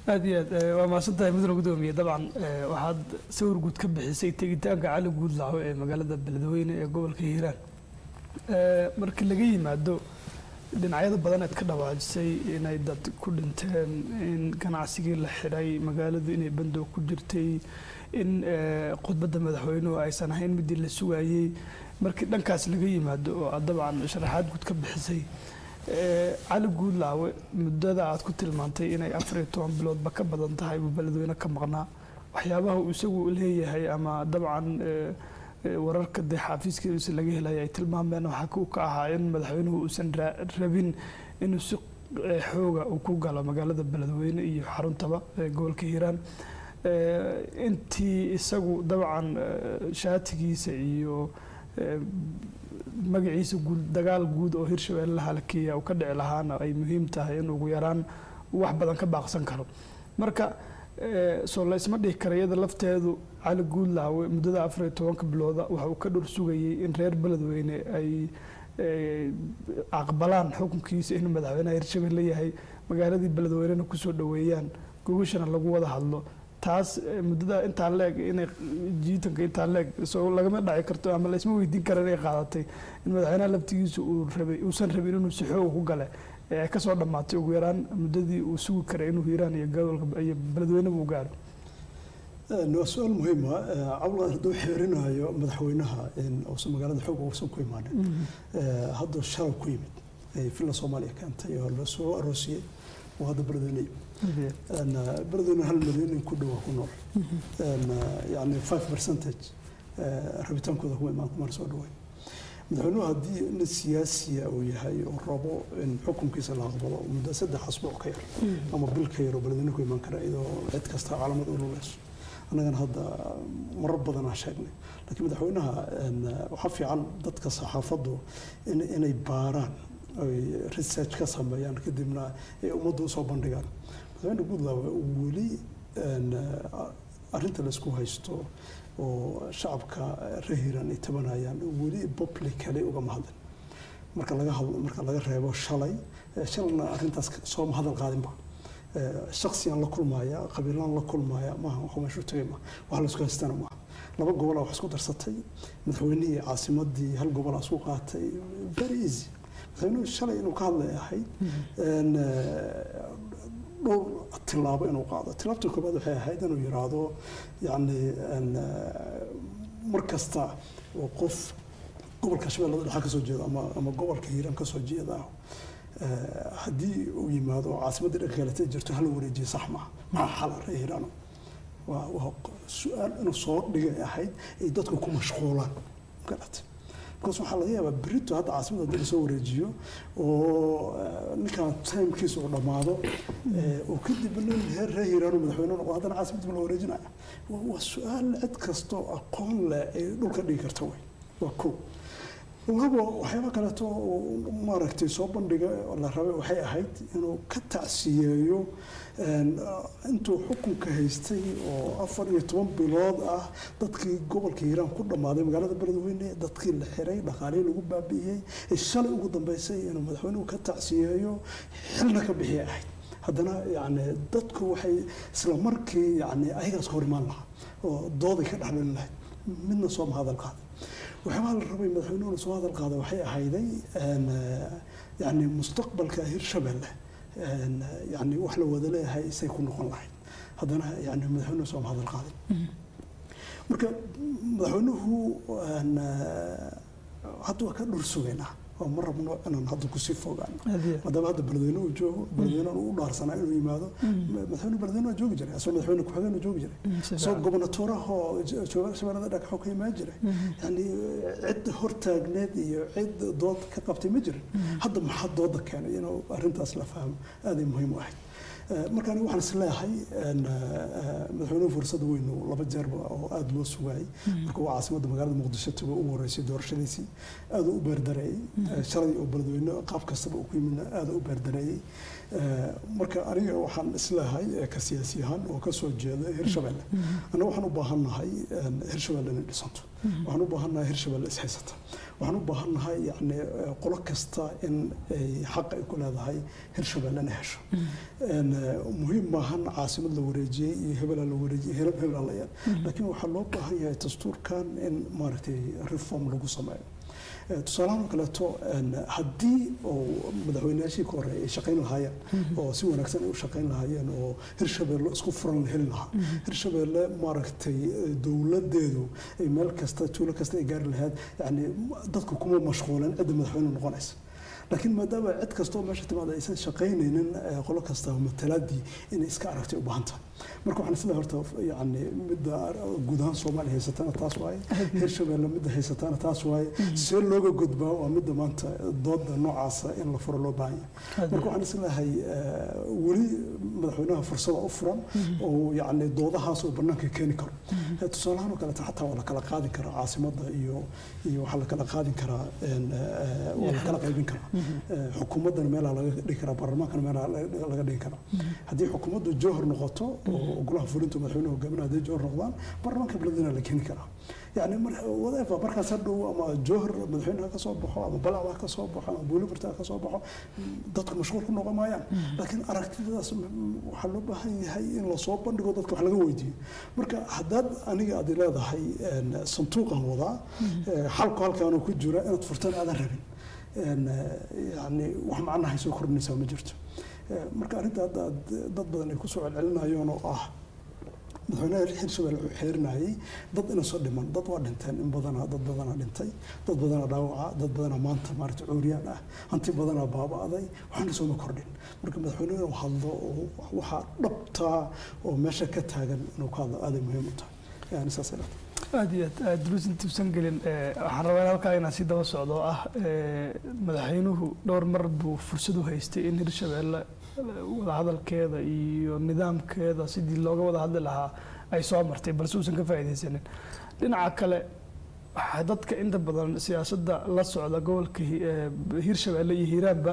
aada iyo aad waa mahadsantahay mudane gudoomiye dabcan waxaad sawir guud ka bixisay tegitaanka cali guudlaco ee magaalada beledweyne ee gobolka hiiraan markii laga yimaado dhinacyada badan eed ka dhawaajisay inay dad ku dhinteen in ganacsigii la xidhay magaaladu inay bandow ku jirtay in khudbadda madaxweynuhu aysan ahayn midii la sugayey markii dhankaas laga yimaado oo aad dabcan sharaxaad guud ka bixisay cali guudlaawe muddada aad ku tilmaantay inay afar iyo toban biloodba ka badan tahay buu beledweyne ka maqnaa waxyaabaha uu isagu leeyahay ama dabcan wararka dee xaafiiskiisa laga helaya ay tilmaameen waxaa ku ka ahaa in madaxweynuhu uusan rabin inuu si xooga uu ku galo magaalada beledweyne iyo xaruntaba gobolka hiiraan intii isagu dabcan shaatigiisa iyo magaciisa guud dagaal guud oo hirshabeelle halakeeya uu ka dhici lahaana ay muhiim tahay in ugu yaraan wax badan ka baaqsan karo marka soo la isma dhihi kara iyada lafteedu cali guudlaawe muddada afar iyo tobanka bilooda waxa uu ka dhor sugayey in reer beledweyne ay aqbalaan xukunkiisa inuu madaxweynaha hirshabelle yahay magaaladii beledweynena kusoo dhaweeyaan gogashana lagu wada hadlo taas muddada intaa leeg inay jiitanka intaa leeg soo lagama dhaci karto ama laysma weydiin kara inay qaadatay in madaxweynaha laftigiisa uu rabay uusan rabin inuu si xooga ku gale ee kasoo dhammaatay ugu yaraan muddadii uu sugi karay inuu hiiraan iyo gobolka iyo beledweyneba u gaaro waa su-aal muhiima cabdulqaadir hadduu xeerinayo madaxweynaha uusan magaalada xoog uusan ku imaanin hadduu shalay ku yimid ay villa soomaaliya keentay oo la soo aroosiyey oo hadda beledweyne beledweyne hal milyan in ku dhowaa ku nool yani five percentage rabitaankooda kuma imaan kumana soo dhaweyn madaxweynuhu haddii nin siyaasiya uu yahay oo rabo in xukunkiisa la aqbalo muddo saddex asbuuc ka yar ama bil ka yar oo beledweyne ku imaan kara iyadoo cid kasta caalamad u luleyso annagana hadda marar badan aan sheegnay laakiin madaxweynaha waxaa fiican dadka saxaafaddu inay baaraan ay research ka sameeyaan kadibna ay ummadda usoo bandhigaan madaxweyne guudlaawe weli arrinta laysku haysto oo shacabka reer hiiraan ay tabanayaan weli publicly ugama hadlin marka laga hadlo marka laga reebo shalay shalayna arrintaas sooma hadal qaadinba shaksiyaan la kulmaya qabiilaan la kulmaya maaha wax meeshu tagay ma wax laysku haystana maaha laba gobol wax isku darsatay madaxweynihii caasimadii hal gobol isku qaatay very easy madaxweynuhu shalay inuu ka hadlay ahayd dhowr tilaabo inuu qaado tilaabta koobaad waxay ahayd inuu yiraahdo yani mar kasta oo qof gobolka shabeellada dhexe kasoo jeeda ama ama gobolka hiiraan kasoo jeeda haddii uu yimaado oo caasimadda dhanka kalete jirto hala wareejiye sax maaha maxaa xala ree hiiraano waa waa su-aal inuu soo dhigay ahayd ay dadku ku mashquulaan garat markaas waxaa laga yaabaa berito hadda caasimada haddii lasoo wareejiyo oo ninkan timekiisa uu dhammaado oo kadib nin heer reer hiiraano madaxweyne noqdo haddana caasimadii la wareejinaya waa su-aal cid kastoo aqoon leh ay dhulka dhigi karta wey waa kow labo waxyaaba kaleeto maaragtay soo bandhiga la rabay waxay ahayd inuu ka tacsiyeeyo intuu xukunka haystay oo afar iyo toban bilood ah dadkii gobolka hiiraan ku dhammaaday magaalada beledweyne dadkii la xiray dhaqaalihii lagu baabi'iyey ee shalay ugu dambeysay inuu madaxweynuhu ka tacsiyeeyo xilna ka bixiya ahayd haddana yani dadku waxay isla markii yani ayagaas hor imaan lahaa oo dooday ka dhexdhalin lahayd midna sooma hadal qaaday waxyaabaa la rabay madaxweynuhuna soo hadal qaada waxay ahayday yani mustaqbalka hirshabelle yani wax la wada leeyahay say ku noqon lahayd haddana yani madaxweynuhu sooma hadal qaadin marka madaxweynuhu hadda waa ka dhur sugaynaa oo ma rabno inaan hadda kusii fogaano maadaama hadda beledweyne uu joogo beledweyne u dhaarsanaa inuu yimaado madaxweyne beledweyne waa joogi jiray asoo madaxweyne ku-xigeen joogi jiray asoo gobonatoorahoo shabeellada dhagaxoo ka imaan jiray yani cid hortaagneed iyo cid dood ka qabtay ma jirin hadda maxaa dooda keenay inuu arrintaas la fahmo aaday muhiim u ahayd marka aniga waxaan is leeyahay madaxweynuhu fursad weyn laba jeerba oo aada loo sugaayay marka uu caasimadda magaalada muqdisho tago u horeysay doorashadiisii aada u beerdareeyey shalay oo beledweyne qaab kastaba uu ku yimidna aada u beerdareeyey Eh, marka aniga waxaan isleehay eh, ka siyaasi ahaan oo ka soo jeeda hirshabelle annaga waxaan u baahannahay een, hirshabelle inay dhisanto waxaan u baahannahay hirshabelle ishaysata waxaan u baahannahay yani eh, qolo kasta in ay xaq ay ku leedahay hirshabelle inay hesho Een, eh, muhiim maahan caasimad la wareejiyey iyo hebelaa la wareejiyey hebel hebelaa la yeel laakiin waxaa loo baahan yahay dastuurkan in maaragtay reform lagu sameeyo Eh, tusaalahan oo kaleeto een, haddii oo madaxweynayaashii ka horreeyay ay shaqayn lahaayeen oo si wanaagsan ay u shaqayn lahaayeen oo hirshabelle isku furan la heli lahaa hirshabelle maaragtay eh, dowladeedu ay meel kasta tuulo kasta ay gaari lahayd yani dadku kuma mashquulen cidda madaxweyne noqonaysa laakiin maadaama cid kastoo meesha timaada aysan shaqaynaynin eh, qolo kasta matalaadii inay iska aragtay u baahan tahay marka waxaan isleeyahay horta yani midda guud ahaan soomaaliya haysatana taas waaye hirshabelle midda haysatana taas waaye see looga gudbaa waa midda maanta dooda noocaasa in la furo loo baahan yahay marka waxaan isleeyahay eh, weli madaxweynaha fursada u furan oo yani doodahaas oo banaanka keeni karo Eh, tusaalahaan oo kaleeto xataa waa la kala qaadi karaa caasimadda iyo iyo waxaa la kala qaadin karaa een, eh, waa la kala qaybin karaa Eh, xukuumaddana meelaa laga dhigi karaa baarlamaankana meelaa laga laga dhigi karaa haddii xukuumaddu jowhar noqoto oo golaha fulinta madaxweynuhu hogaaminaya hadday jowhar noqdaan baarlamaanka beledina la keeni karaa yani mar whatever markaas hadhow ama jowhar madaxweynaha ka soo baxo ama balacda ha ka soo baxo ama buulibarta ha ka soo baxo dadku mashquul ku noqon maayaan laakiin aragtidaas m- m- waxaa loo baahan yahay in lasoo bandhigo dadka wax laga weydiiyo marka haddaad aniga aad leedahay een, sanduuqan wadaa eh, xalku halkaanuu ku jira inaad furtaan aadan rabin een, eh, yani wax macnahay soo kordhinaysaa ma jirto Eh, marka arrinta hadda aad- dad badan ay kusoo celcelinayeen oo ah madaxweynaha hirshabelle wuxuu xeerinayay dad ina soo dhiman dad waa dhinteen in badanaa dad badanaa dhintay dad badanaa dhaawaca dad badanaa maanta maarata cuuriyaan ah hanti badanaa baaba'day waxaana sooma kordhin marka madaxweynuhu inuu hadlo oo waxaa dhabtaa oo meesha ka taagan inuu ka hadlo aaday muhiim u tahay yani saasay dhahda aad iyo aad aad duruus intuusan gelin eh, waxaan rabaa in halkaa inaan si daba socdo oo ah eh, madaxweynuhu dhowr mar buu fursad u haystay in hirshabelle wadahadalkeeda iyo nidaamkeeda sidii looga wada hadli lahaa ay soo martay balse uusan ka faa'iidaysanin dhinaca kale waxaa dadka inta badan siyaasadda la socda gobolka Hi- eh, hirshabelle iyo hiiraanba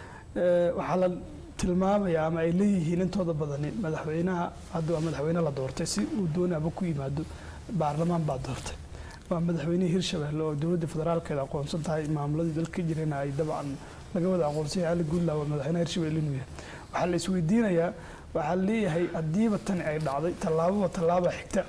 eh, waxaa la tilmaamaya ama ay leeyihiin intooda badani madaxweynaha hadda waa madaxweyne la doortay si uu doonaba ku yimaado baarlamaan baa doortay waa madaxweynihii hirshabelle oo dowladda federaalkeeda aqoonsan tahay maamuladii dalka ka jirana ay dabcan laga wada aqoonsay cali guudlaa waa madaxweynaha hirshabelle inuu yahay waxaa la isweydiinayaa waxaa leeyahay haddiiba tani ay dhacday tallaababa tallaaba xigta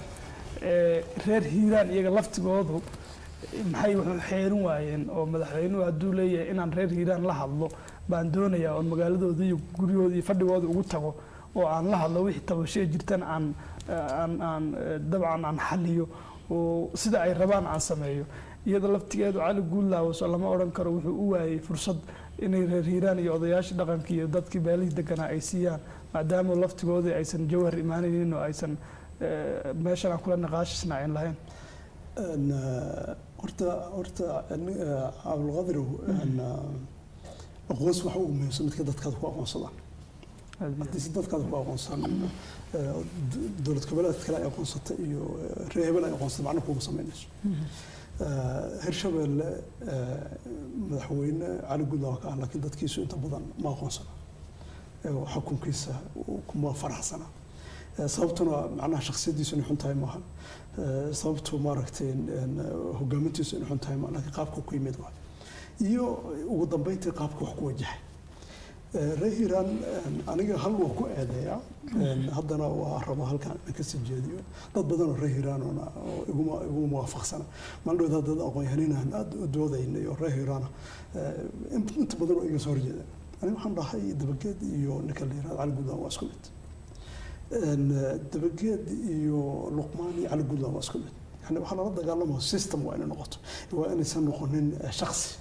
ee reer hiiraan iyaga laftigoodu maxay wax u xeerin waayeen oo madaxweynuhu hadduu leeyahay inaan reer hiiraan la hadlo baan doonayaa oon magaaladooda iyo guryahooda iyo fadhigooda ugu tago oo aan la hadlo wixii tabashee jirtan aan aan aan eh, dabcan aan xaliyo oo sida ay rabaan aan sameeyo iyada laftigeedu cali guudlaawaso lama odhan karo wuxuu u waayey fursad inay reer hiiraan iyo odayaashii dhaqanka iyo dadkii beelihii deganaa ay siiyaan maadaama laftigoodii aysan jawhar imaanaynin oo aysan eh, meeshan aan kula niqaashisnaacin lahayn Een, eh, horta horta ani- eh, cabdulqadirow een, eh, aqoonsi waxa ugu muhiimsan midka dadkaada ku aqoonsadaan haddii si dadkaada ku aqoonsan eh, d- dowlad goboleedka kale ay aqoonsata iyo eh, reer hebel ay aqoonsata macna kuuma samaynayso Eh, hirshabelle eh, madaxweyne cali guudlaa ka ah laakiin dadkiisu inta badan ma aqoonsana Eh, xukunkiisa kuma faraxsana Eh, sababtuna macnaha shakhsiyadiisu inay xun tahay maahan Eh, sababtu maaragtay een, hogaamintiisu inay xun tahay maahan laakiin qaabka ku yimid waa iyo ugu dambeyntii qaabka wax ku wajahay Eh, reer hiiraan een, aniga hal waa ku eedeeyaa Een, haddana waa raba halkan inaan kasii jeediyo dad badan oo reer hiiraan oona oo iguma iguma muwaafaqsana maalin dad aqoon-yahaninaan aada u doodaynay oo reer hiiraana eh, in- inta badan oo iga soo horjeeda aniga waxaan dhahay dabageed iyo ninka la yihahdo cali guudlaan waa isku mid Een, eh, dabageed iyo luqmaan iyo cali guudlaan waa isku mid yani waxaa lala dagaalama system waa inay noqoto waa inaysan noqonin eh, shaksi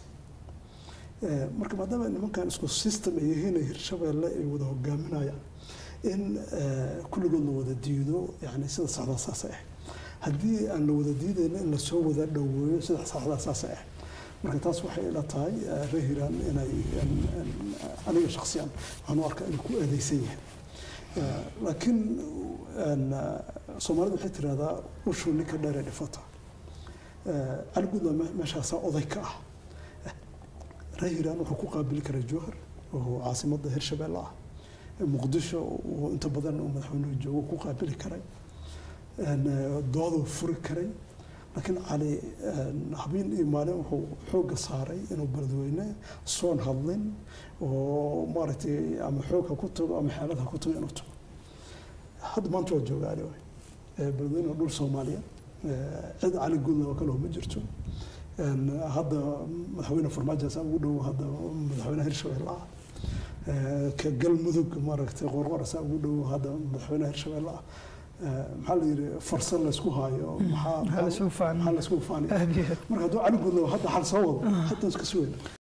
Eh, marka maadaama nimankan isku system ay yihiin ee hirshabelle ay wada hogaaminayaan in eh, kulligood la wada diido yani sida saxdaa saasay ahayd haddii aan la wada diidayna in lasoo wada dhoweeyo sida saxdaa saasay ahayd marka taas waxay ila tahay eh, reer hiiraan inay in- in- aniga shaksiyan waxaan u arkaa inuu ku eedeysan yahay Eh, laakiin een, eh, soomaalidu waxay tirahdaa ushuu ninka dheeree dhifata Eh, cali guudla meeshaasaa oday ka ah reer hiiraan wuxuu ku qaabili karaa jowhar oo caasimadda hirshabelle ah muqdisho uu inta badan uu madaxweynuhu joogo ku qaabili karay een, eh, dooduu furi karay laakiin cali een, habeen iyo maalin wuxuu xoogga saaray inuu beledweyne soon hadlin oo maaragtay ama xoog ha ku tago ama xeelad ha ku tago inuu tago hadda maanta waa jooga ali waay Eh, beledweyne waa dhul soomaaliya Eh, cid cali guudna oo kale ma jirto Een, hadda madaxweyne farmaajo saa ugu dhow hadda madaxweyne hirshabelle ah Eh, ka galmudug maaragtay qorqor saa ugu dhow hadda madaxweyne hirshabelle ah Eh, maxaa la yidhi farsan laysku haayo maxaa Maxaa la isugu faanay? maxaa la isugu faanay aad iyo aad marka hadduu cali guudna hadda xal soo wado hadda iska sugayna